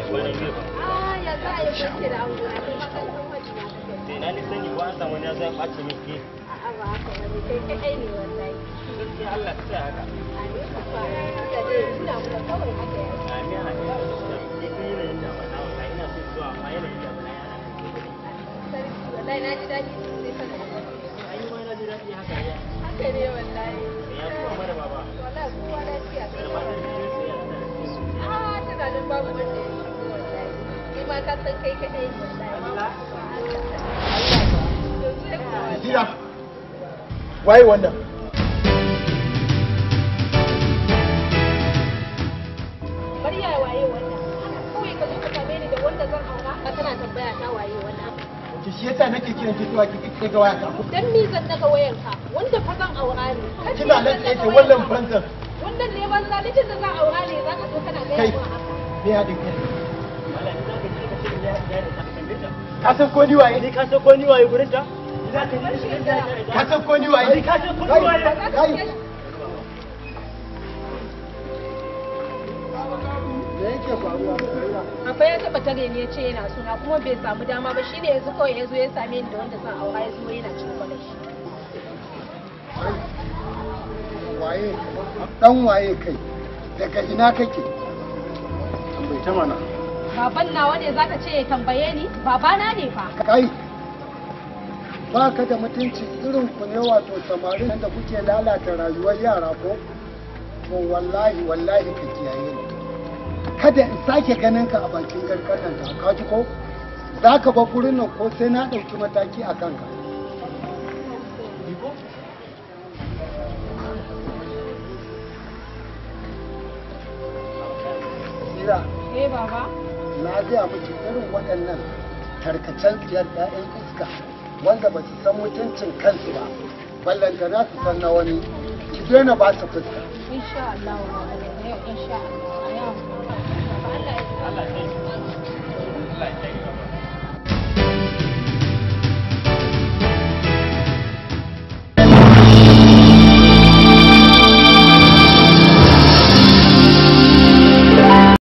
kwana biyu ba Ah, ya za a yi kwanke da ango na kai maka san wacce na kake. sai na ni sani ko an samu wani ya zai ɓace min ke A'a ba haka bane kai kai ne wallahi. gaskiya Allah ta sa haka A ne ka fara haka dai ina kuma kawai haka ya. amin a ina ni kun yi yanayin da ba na wata ina so zuwa amma yanayin da ba na yana Sarki wallahi na ji daɗi sosai kana da ayi ma na ji daɗi haka ya Haka ne wallahi. ya kuma mana baba Wallahi kowa lafiya kai da ma. ba ta ji sai ya tsaya Ah, tunanin babu wanda ya shigo wallahi. Kai ma ka san kai kaɗai ne wallahi. Allah. To sai kuwa. Jira. Waye wannan? bari ya waye wannan haka kawai ka zo ka same ni da wanda zan aura ka tana tambaya ta waye wannan Ki shi yasa nake kiran ki zuwa ki kike ga waya ta. dan ni zan daga wayan ka wanda fa zan aura ne Kan Kina ni nan zan tsaye daga ce wayan wannan ka. banzan. wannan ne banza ni da zan aura ne zaka zo kana gaya Kai. min haka Me ya dinka? Allah ni za ka ji ka ce ya ya da ta tambaye ta Ka san ko ni waye? ni ka san ko ni waye gurin ta ni za ka ji ka ce ya Ka san ko ni waye? Ni ka san ko ni waye? Ba za ka Kai. iya- Me yake faruwa? Abba ya taɓa tare ni ya ce yana suna kuma bai samu dama ba shine yanzu kawai ya zo ya same ni da wanda zan aura ya zo yana cin kwalai shi. Waye? Dan waye kai? Daga ina kake? Bai ta mana. Baban nawa ne zaka ce ya tambaye ni? Babana ne fa. Kai. Ba ka da mutunci irin ku ne wato samarin da kuke lalata rayuwar yara ko? To wallahi wallahi ka kiyaye ni. Kada in sake ganin ka a bakin garkatan ta ka ji ko? Za ka ba gurin nan ko sai na ɗauki mataki a kanka. Sira, Eh baba. na gaya miki irin waɗannan tarkacen tsiyar 'ya'yan iska wanda ba su san mutuncin kansu ba ballantana su san na wani ki daina ba su fuska Insha Allah wa insha Allah.